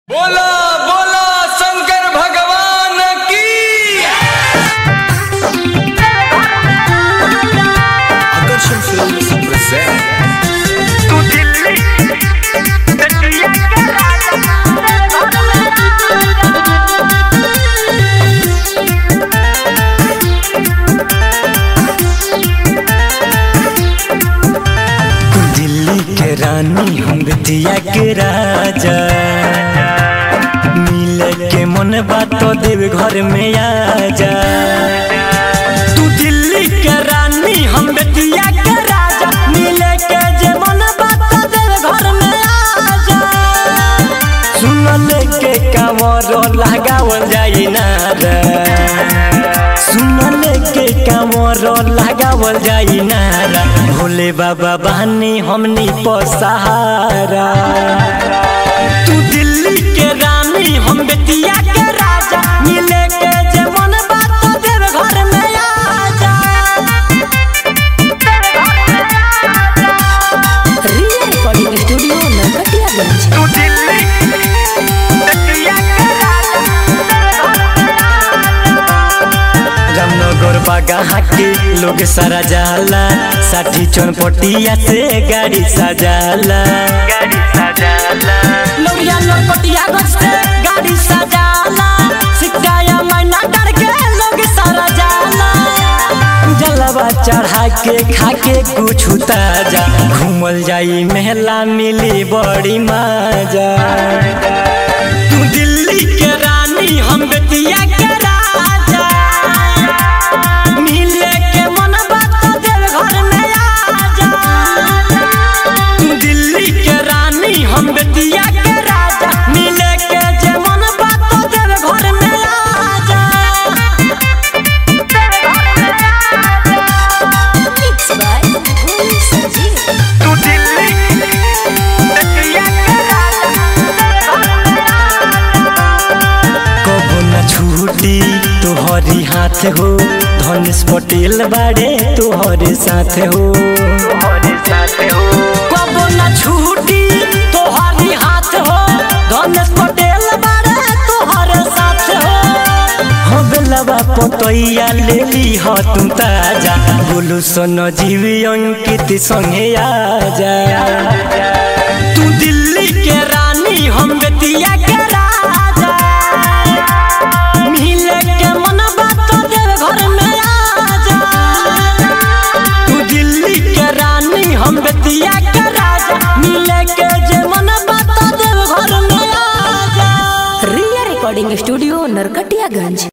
बोला बोला शंकर भगवान की Action Films present दिल्ली के रानी हम बिटिया के राजा मिले के मन बात तो देव घर में आजा तू दिल्ली के रानी हम बिटिया के राजा मिले के जे मन बात तो देव घर में आजा सुन ले के कांवर लगावल जाई ना रे सुन ले के कांवर लगावल जाई ना रे भोले बाबा बहनी हमनी पसहारा तू दिल्ली के रानी हम बेतिया के राजा मिले के जे मन बात तो देव घर में आजा रिया रिकॉर्डिंग स्टूडियो नरकटियागंज रामनगर बागा के लोग सारा जाला साठी चौनपटिया से गाड़ी सजाला गाड़ी सजाला लोरिया नरकटिया गज से गाड़ी सजाला सिक्काया मैना डर के लोग सारा जाला जलवा चढ़ा के खा के कुछ ताजा घूमल जाई मेला मिली बड़ी मजा तू दिल्ली के रानी हम बेतिया के राजा मिले के मन बात तो देव घर में आजा तू दिल्ली के रानी हम बेतिया के राजा मिले के जे मन बात तो देव घर में आजा मिक्स बाय भोली संजीव कबो न छूटी तोहरी हाथ हो धनेश पटेल बाड़े तोहरे साथ हो कबो न छूटी तोहरी हाथ हो धनेश पटेल बाड़े तोहरे साथ हो हो बेलवा पतैया ले ली हो तू ताजा बोलू सोनो जीवी अंकित संगे आजा तू दिल्ली के रानी हम बेतिया के राजा मिले के मन बात तो देव घर में आजा तू दिल्ली के रानी हम बेतिया के राजा मिले के जे मन बात तो देव घर में आजा रिया रिकॉर्डिंग स्टूडियो नरकटियागंज